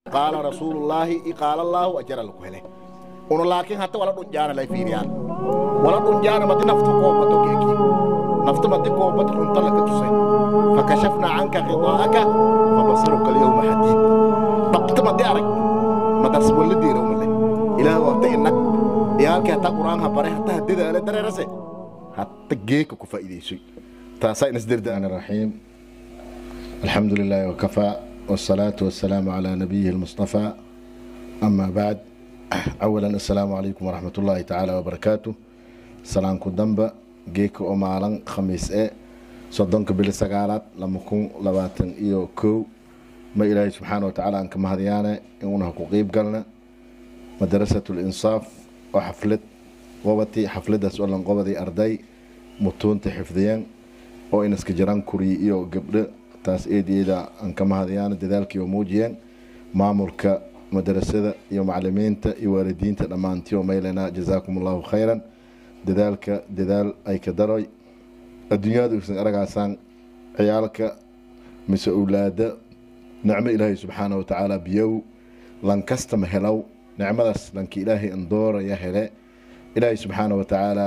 qaala rasuulullaahi i qaala allaahu ajara laku hele uno laakiin hata wala dhunjaana lay fiiriyaan wala dhunjaana madi nafta koobato keeki nafta madi koobad runta laka tusay fakashafnaa canka khidaa'aka fabasaruka alyawma xadiid dhabta madi arag madas walla diira umale ilaahu hata inag iyaalkii hata qur'aan ha bare hata hadadaale dareerase hata geeka ku faa'iidaysoy taasaa inas dirda الرحمن الرحيم الحمد لله وكفى والصلاة والسلام على نبيه المصطفى أما بعد أولا السلام عليكم ورحمة الله تعالى وبركاته سلام كدنبا جيك أمالا خميس إيه صدنك بالسقالات لما كون لباتن إيو كو ما إلهي سبحانه وتعالى أنك مهديانا إنها قيب قلنا مدرسة الإنصاف وحفلت وبتي حفلة سؤالا قبضي أردي متون تحفظيان oo inaska jiraan kuriy iyo gabdho taas eedeeda aan ka mahadayaan dadaalkii oo muujiyeen maamulka madarasada iyo macalimiinta iyo waalidiinta dhammaantii oo maylena jazaakum allahu khayran dadaalka dadaal ay ka daroy adduunyada usan aragaasaan ciyaalka mise owlaada nicmo ilaahay subxaana wa tacaala biyow lankastama helow nicmadaas lanki ilaahay andooraya hele ilaahay subxaana wa tacaala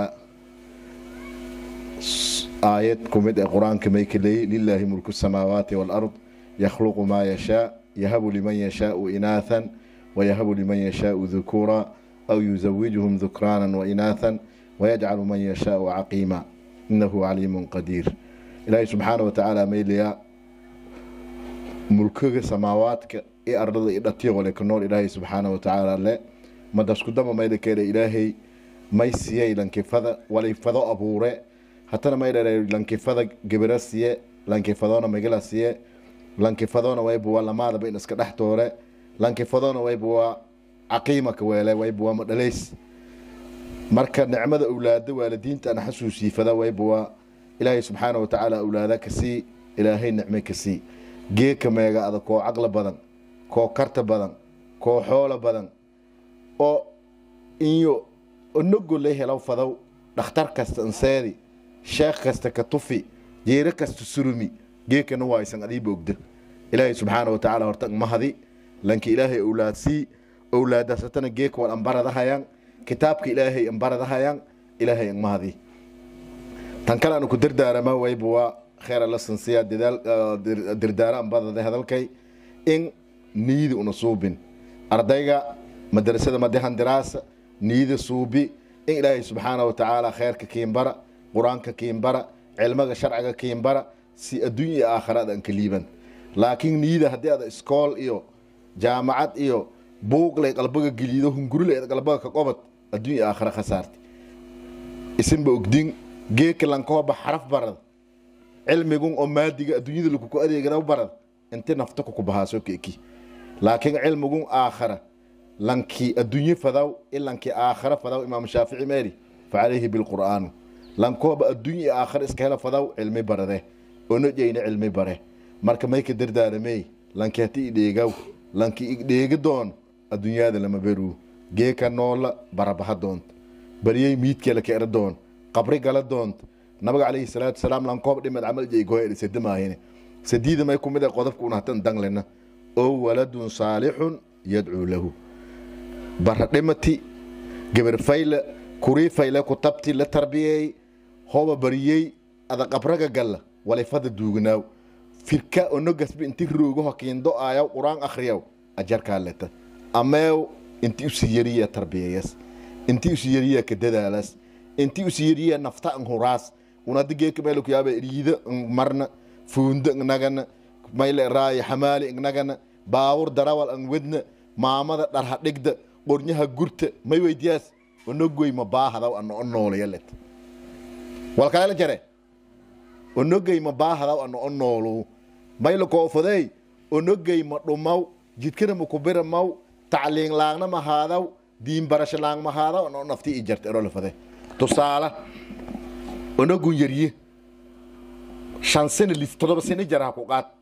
aayad kumid ee qur-aanka may ka leeyay lilaahi mulku samaawaati waalard yakhluqu maa yashaa yahabu liman yashaau inaathan wayahabu liman yashaau dhukuura aw yuzawijuhum dhukraanan wainaathan wayajcalu man yashaau caqiima inahu caliimun qadiir ilaahay subxaana watacaala maylayaa mulkiga samaawaadka i ardada i dhatiyoole ka nool ilaahay subxaana watacaala le madaskudama mayla keele ilaahay may siyay lankifada walifado abuure hatana maydhere lankifada gebira siye lankifadona magila siye lankifadona waybuwa lamaadaba in iska dhex toore lankifadona waybuwa caqiimaka weele waybuwa madhalays marka nicmada owlaada waalidiinta ana xasuusiifada waybuwa ilaahay subxaana watacaala awlaada kasii ilaahay nicme kasii geeka meega adag koo caqlo badan koo karta badan koo xoolo badan oo inyo onogole helaw fadow dhakhtar kasta anseedi sheekh kasta ka tufi jeero kasta surumi geekana waa aysan adiiba ogda ilaahay subxaana wa tacaala horta mahadi lanka ilaahay owlaadsii owlaadaas hatana geeka wal ambaradahayaan kitaabka ilaahay ambaradahayaan ilaahay angmahadi tan kale aanu ku dardaarama wayba waa kheer alla sansiya dirdaara ambadada hadalkay in niida una suubin ardayga madrasada madahan diraasa niida suubi in ilaahay subxaana wa tacaala kheerka kiinbara qur-aanka kiinbara cilmiga sharciga kiinbara si adduunya iyo aakhirada aan ka liiban laakiin niida haddii ada iskool iyo jaamacad iyo buuqlay qalbaga geliido hungurulay qalbaga ka qobad adduunya iyo aakhira khasaarti isinba ogdin geeka lankooba xaraf barad cilmigun oo maadiga adduunyada lakuku adeegana barad inti nafta kuku bahaaso keeki laakiin cilmigun aakhira lankii adduunye fadaw in lankii aakhira fadaw imaam shaafici meeri facalayhi bilqur'aanu lankooba adduunya iyo aakhira iska hela fadaw cilmi barade onojayna cilmi bare marka mayka dardaaramey lanki hati idheegaw lanki idheegi doon adduunyada lama beruu geeka noola barabaha doont baryey miidkeela ka era doon qabri gala doont nabiga calayhi salaatu wasalaam lankoob dhimed camal jeygohe sedamaahine sadiida may kumid qodobka unahatan danglena oo waladun saalixun yadcuu lahu bara dhimati gabar fayle kurii fayle ku tabti la tarbiyey hoba bariyey ada qabraga galla walifada duugnaaw firka onogasba inti roogaho kiindo aayaw qur-aan akhriyaw ajarkaa leta ameew inti usi yariya tarbiyayas inti usi yariya ka dadaalas inti usi yariya nafta an huraas unadi geeka meelu kuyaaba riida marna fuunda nagana mayle raaya xamaali nagana baawur darawal an wedna maamada dharha dhigda qornyaha gurta may weydiyaas onogoy ma baahadaw ana o noolaya let walkalela jare onogay ma baahadaw ana o noolu mayla koofadey onogay ma dhumaw jidkana ma kubira maw tacliin laangna ma haadaw diin barasho laang ma haadaw ana o nafti i jarte erolafade tusaala onogun yarye shan sano lis todoba sano jaraha ku qaad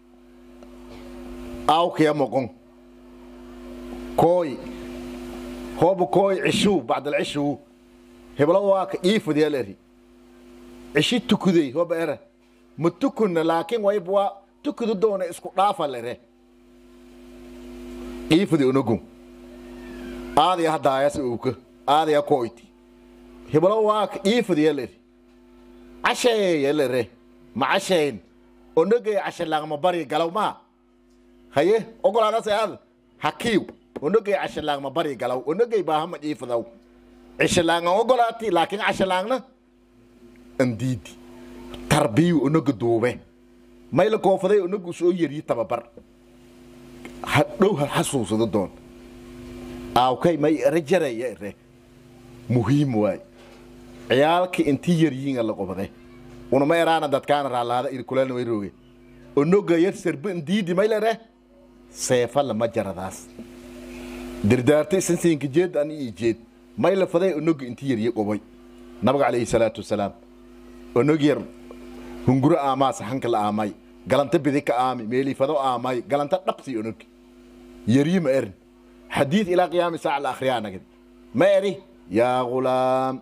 aawkaya moqon kooy hooba kooy cishuu bacdal cishuu heblo waaka iifadiyal eri cishi tukuday hooba era ma tukunna laakiin wayba waa tukudu doona isku dhaafa lere qiifadi onogu aadaya hadaayas uuka aadaya koyti hibalo waaka qiifadi yeleri cashee yelere ma cashayn onogay cashalaangma bari galaw maa haye ogolaadase ad hakiiw onogay cashalaangma bari galaw onogay baahama qiifadaw cishalaanga ogolaati laakiin cashalaangna andiidi tarbiyu onoga duube mayla koofaday onogu soo yeriyi tababar hadhow ha xasuusado doon aawkay may ere jaraya ere muhiim waay ciyaalka intii yaryiinga la qobade unama eraana dadkaana raalaada irkulana way rooge onoga yar serbe ndiidi maylere seefa lama jaradaas dirdaarta isansiinka jeed ani ii jeed mayla faday onoga intii yaryi qobay nabiga calayhi salaatu wasalaam onog yar hunguro aamaa saxanka la aamay galanta bidi ka aami meelifado aamay galanta dhabsi onog yaryi ma erin xadiid ilaa qiyaami saaca la akhriyaa nagadi ma eri yaa gulaam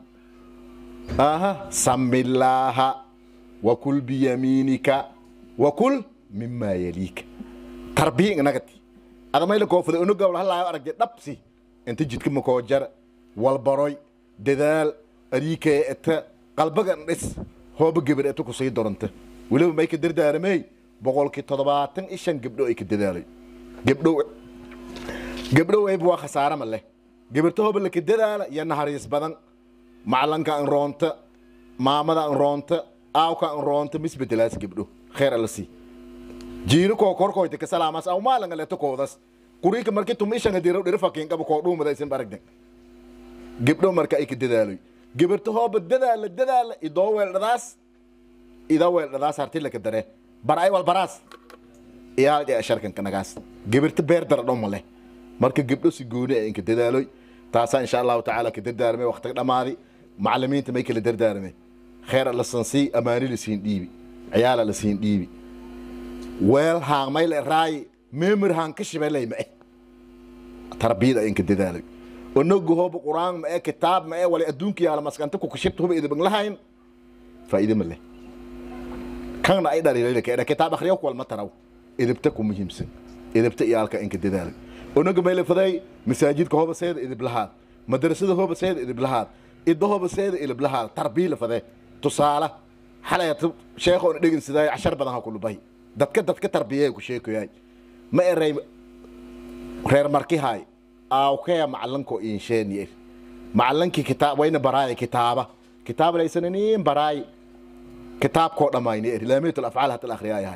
aha samillaaha wakul biyamiinika wakul mimaa yaliika tarbiya inagati adamayla koofada onogawla halaayo aragde dhabsi inta jidka makoo jar walbaroy dadaal ariikee eta qalbagan dhis hooba gebar eta kusii doranta weliba may ka dardaaramey boqolkii toddobaatan iyo shan gabdho ay ka dadaalay gabdhow gabdhow ayba waa khasaare ma leh gabarta hooba laka dadaala iyo nahariis badan maclanka an roonta maamada an roonta aawka an roonta misbedelaas gabdho kheer alla sii jiiro koo korkoyta ka salaamas aw maalanga leto koodas kuriika marki tum ishanga diraw dhira fakiin qaba koo dhuumada isin baragden gabdho marka ay ka dadaaloy gabarta hooba dadaala dadaala idoo weeldhadaas ida weeldhadaas harti laka dare bar ay wal baraas iyaal ee sharkan kanagaas gabarta beer dara dhoma leh marka gabdho si gooni ay inka dadaaloy taasaa insha allahu tacaala ka dardaarmay waqtiga dhammaadi macalimiinta may kala dardaarmay kheer la sansii amaani la siin dhiibi ciyaala la siin dhiibi weel haan may la raayi meemir haan ka shibelay ma eh tarbiyada inka dadaalay onogu hooba quraan ma eh kitaab ma eh wala adduunka yaala maskanta ku kashibta huba idabang lahayn faa'iide ma leh kanna ay dhaliilay ka kitaab akhriyo ku walma taraw idabta ku muhiimsan idabta iyaalka inka dadaalay onaga mayla faday masaajidka hooba seeda idib lahaad madrasada hooba seeda idib lahaad idda hooba seeda idib lahaad tarbiila fade tusaala xalay sheekhoona dhegin sidaay cashar badan ha kulubay dadka dadka tarbiyay ku sheekoyaay ma eray reer markihaay aawkaya macalanko insheeniye macalankii kitaab wayna baraaya kitaaba kitaab laysananiin baraay kitaabkoo dhammayni er laamiyatul afcaal hata la akhriyaayahay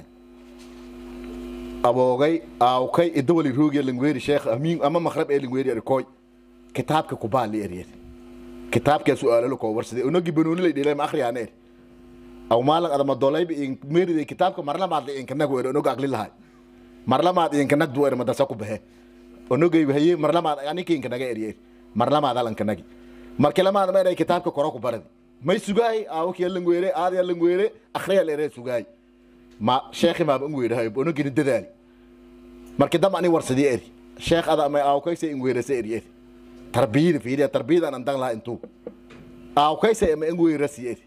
aboogay aawkay idawali roogiya lingweeri sheekh amiin ama makhrab ee lingweeri erikoy kitaabka kubaali eryer kitaabkaa su-aalalo koo warsaday onogi banooni lay dhilay ma akhriyaan er aw maalan adama dolayba in meeriday kitaabka marlamaad la inkanag er onog aqli lahay marlamaad inkanag du er madasa ku bahe onogay haye marlamaad aninka inkanaga eryer marlamaad alankanagi marki lamaad ma eray kitaabka koro ku baradi may sugaay aawkiya langweere aadaya langweere akhriya leere sugaay ma sheekhi maaba ingweerahay onogini dadaali marki dam ani warsadii eri sheekh ada ama aawkaysa ingweerasa eri eri tarbiyada fiiriya tarbiyadan an dan laha intuu aawkaysa ama ingweerasi eri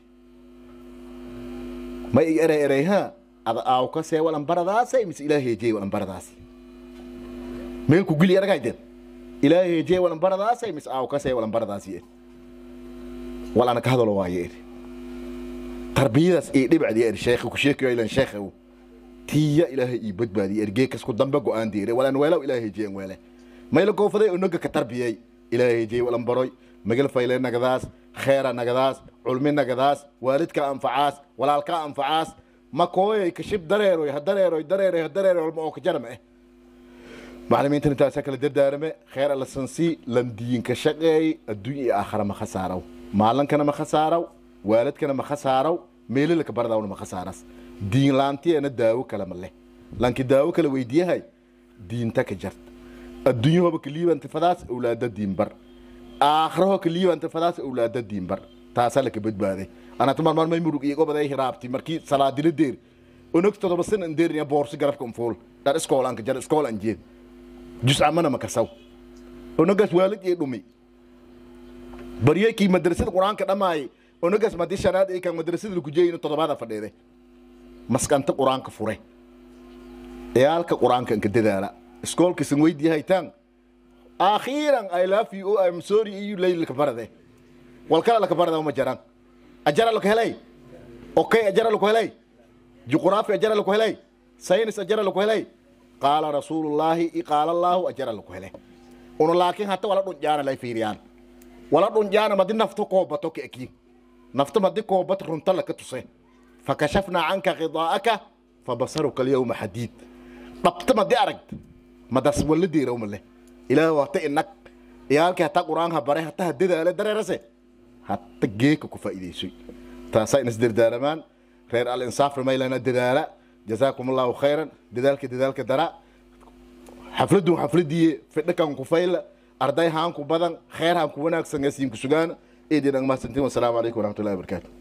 ma i eray eray ha ada aawkasee walan baradaasay mise ilaa heejey walan baradaasi meel ku gili aragayden ilaa heejey walan baradaasay mise aawkasee walan baradaasi eri wal ana ka hadalo waaye eri tarbiyadaas ii dhibcdi eri sheekhi ku sheekayo ilan sheekha tiya ilaahay ii badbaadiye ergee kasku dambe go-aan diire walan weelaw ilaahay jeen weele mayla goofaday onoga ka tarbiyey ilaahay jey walan baroy magal fayle nagadaas kheera nagadaas culmi nagadaas waalidka anfacaas walaalka anfacaas ma kooyay kashib dareeroy ha dareeroy dareeroy ha dareeroy walma oo ka jarma eh macalimiintan intaasaa kala dardaarame kheer alla sansii landiinka shaqeey adduunya iyo aakhara ma khasaaraw maalankana ma khasaaraw waalidkana ma khasaaraw meelilaka bardawna ma khasaaras diin laantiyeena daawo kale ma leh lanki daawo kale weydiyahay diinta ka jart adduunyahoba kaliibanta fadaas awlaada diinbar aakhiraho kaliibanta fadaas awlaada diinbar taasaa laka badbaaday anata marmar may murug iyo gobaday hiraabti markii salaadila deer onog todoba san an deeriya boorsi garabka unfuul dhar iskool anka jar iskool an jeed juscamana makasaw onogaas waalid iyo dhumi baryekii madrasada qur-aanka dhammaayay onogaas madi shanaad ay kan madrasada lagu jeeyino todobaada fadheede maskanta qur-aanka fure ciyaalka qur-aanka inka dadaala iskoolkiisan weydii haytaan akhiiran i love you oh, i'm sorry iyo laylka barade wal kala laka barada uma jaraan ajara laka helay okay ajara laka helay juqraafi ajara laka helay saynis ajara laka helay qaala rasuulullaahi qaala allaahu ajara laka helay una laakiin hata wala dhunjaana lay fiiriyaan wala dhunjaana madi nafto koobato ka eki nafto madi koobat runta laka tuse fakashafnaa canka khidaa'aka fabasaruka alyawma xadiid dhabta madi aragta madas wala deerawma leh ilaah wata inag iyaalkii hataa qur-aanka bare hataa ha dadaale dareerase hata geeka ku faa'iidaysoy taasaa inas dardaaramaan reer al insaafna maylana dadaala jazaakum allahu khayran dadaalka dadaalka dara xafladun xafladiye fidhakan ku fayla arday haan ku badan khayr haan ku wanaagsan asiin ku sugaan eedin ang mahadsantiin wasalaamu calaykum waraxmatullahi wabarakaatu